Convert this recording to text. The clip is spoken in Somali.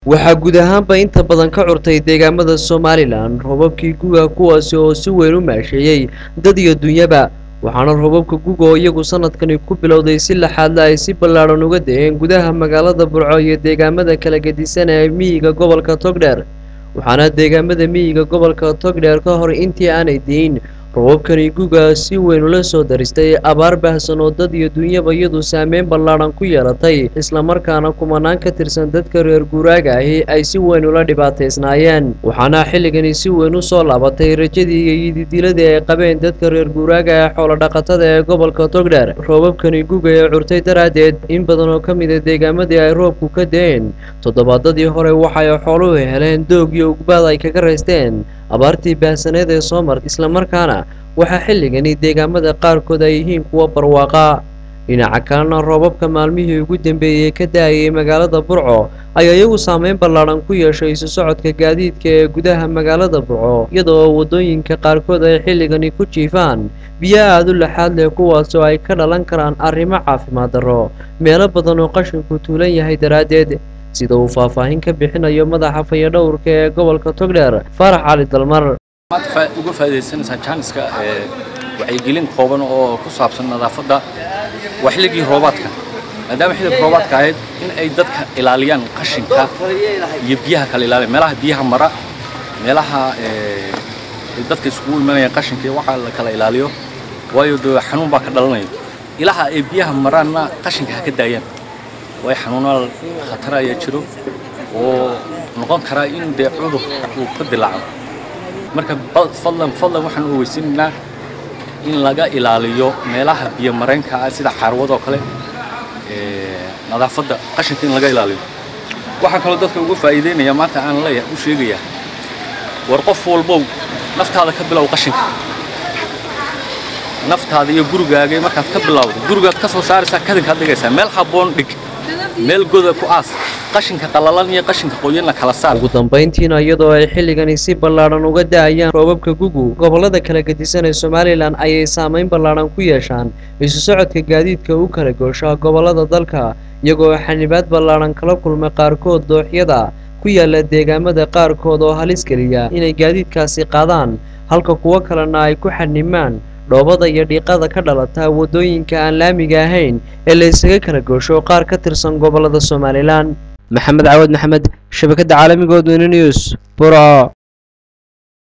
waxaa guud ahaanba inta badan ka curtay deegaamada somalilan roobabkii guga kuwaasi oo si weyn u maasheeyey dad iyo dunyaba waxaana roobabka guga oo iyagu sanadkani ku bilowday si laxaadla ay si ballaadhan uga da-een gudaha magaalada burco iyo deegaamada kala gedisan ee miyiga gobolka togdheer waxaana deegaamada miyiga gobolka togdheer ka hor intii aanay diin roobabkani guga si weyn ula soo daristay abaar baahsan oo dad iyo dunyaba iyadu saameyn ballaadhan ku yeelatay islamarkaana kumanaan ka tirsan dadka reer guuraaga ahi ay si weyn ula dhibaataysnaayeen waxaana xilligani si weyn u soo laabatay rajadii iyo yididiladii ay qabeen dadka reer guuraaga ee xoolodhaqatada ee gobolka togdheer roobabkani guga ee curtay daraaddeed in badan oo ka mida deegaamadii ay roobku ka da-een toddobaadadii hore waxay xooluhu heleen doog iyo ugbaad ay kaga raysteen abaartii baahsaneed ee soo martay islamarkaana waxaa xilligani deegaamada qaarkood ay yihiin kuwa barwaaqa dhinaca kalena roobabka maalmihii ugu dambeeyey ka da-ayay magaalada burco ayaa iyagu saameyn ballaadhan ku yeeshay isu socodka gaadiidka ee gudaha magaalada burco iyadoo waddooyinka qaarkood ay xilligani ku jiifaan biyo aada u laxaad leh kuwaasoo ay ka dhalan karaan arrimo caafimaad darro meelo badan oo qashinku tuulan yahay daraaddeed sida uu faahfaahin ka bixinayo madaxa fayadhowrka ee gobolka togdheer faarax cali dalmar maad uga faa'iidaysanaysaa jaaniska wacyigelin kooban oo ku saabsan nadaafadda waa xilligii roobaadka maadaama xilliga roobaadka ahayd in ay dadka ilaaliyaan qashinka iyo biyaha kala ilaaliyan meelaha biyaha mara meelaha dadka iskugu imanayaan qashinka iyo waxaa la kala ilaaliyo waayo dee xanuun baa ka dhalanayo ilaha ay biyaha maraanna qashinka ha ka daayaan waayo xanuunada khatar ayaa jiro oo noqon karaa in dee cudur uu ka dilaaco marka fadlan fadlan waxaan u weysinaynaa in laga ilaaliyo meelaha biyo mareenka ah sida xaarwadoo kale nadaafadda qashinka in laga ilaaliyo waxaan kaloo dadka uga faa'iideynaya maanta aan leeyahay u sheegayaa war qof walbow naftaada ka bilow qashinka naftaada iyo gurigaaga markaad ka bilowdo gurigaad ka soo saaraysaa kadinkaad dhigaysaa meel habboon dhig meel goda ku aas qashinka qallalan iyo qashinka qoyanna kala saar ugu dambayntiina iyadoo ay xilligani si ballaadhan uga da-ayaan roobabka gugu gobollada kala gedisan ee somalilan ayay saameyn ballaadhan ku yeeshaan isu socodka gaadiidka u kala gooshaa gobollada dalka iyagoo xanibaad ballaadhan kala kulma qaarkood dooxyada ku yaala deegaamada qaarkood oo halis geliya inay gaadiidkaasi qaadaan halka kuwo kalena ay ku xanimaan dhoobada iyo dhiiqada ka dhalata waddooyinka aan laamiga ahayn ee la isaga kala goosho qaar ka tirsan gobollada somalilan maxamed cawad maxamed shabakadda caalamiga odweyne news buro